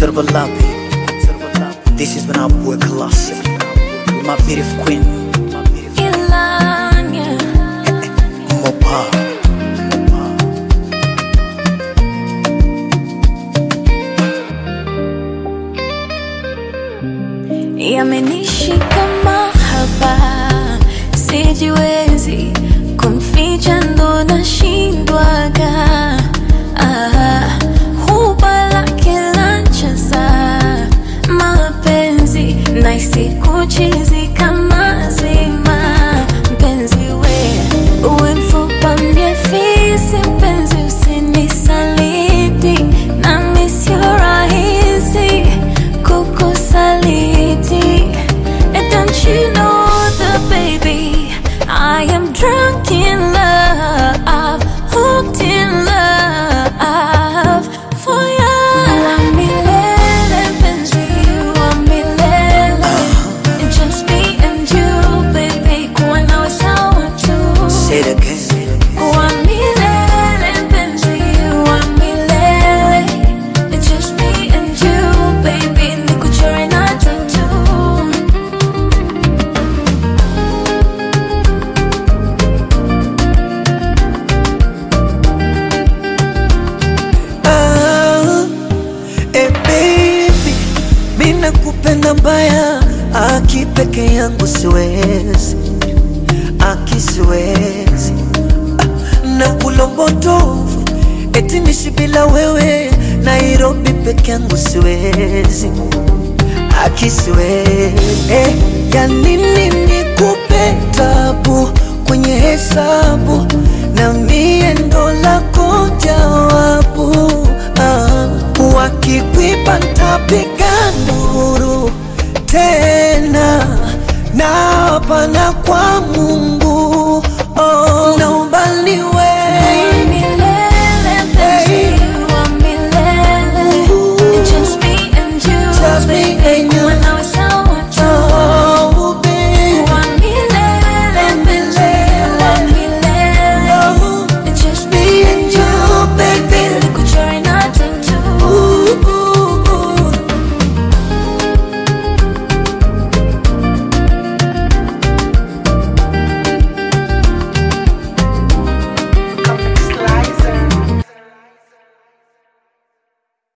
Servalapi. This is when I work classic. With my beautiful queen, Ilanya Mopa. yamenishika mahaba, sijiwezi kumficha, ndo nashindwaga. Ah, huba lake lancheza mapenzi naisi kuchizi kama zima mpenzi we uwe mfupa mie fisi mpenzi usinisaliti nami sio rahisi kukusaliti And don't you know the baby I am drunk in love hooked in love for you wa milele mpenzi wa milele just me and you baby kuwa nawe sawa tu Say it again. wa milele mpenzi wa milele It's just me and you baby nikuchore na tattoo Ah, eh baby, mi nakupenda mbaya, aki peke yangu siwezi, aki siwezi ah, na ulombotovu eti nishi bila wewe, Nairobi peke yangu siwezi, aki siwezi eh, ya nini nikupe tabu kwenye hesabu na mie ndo lako jawabu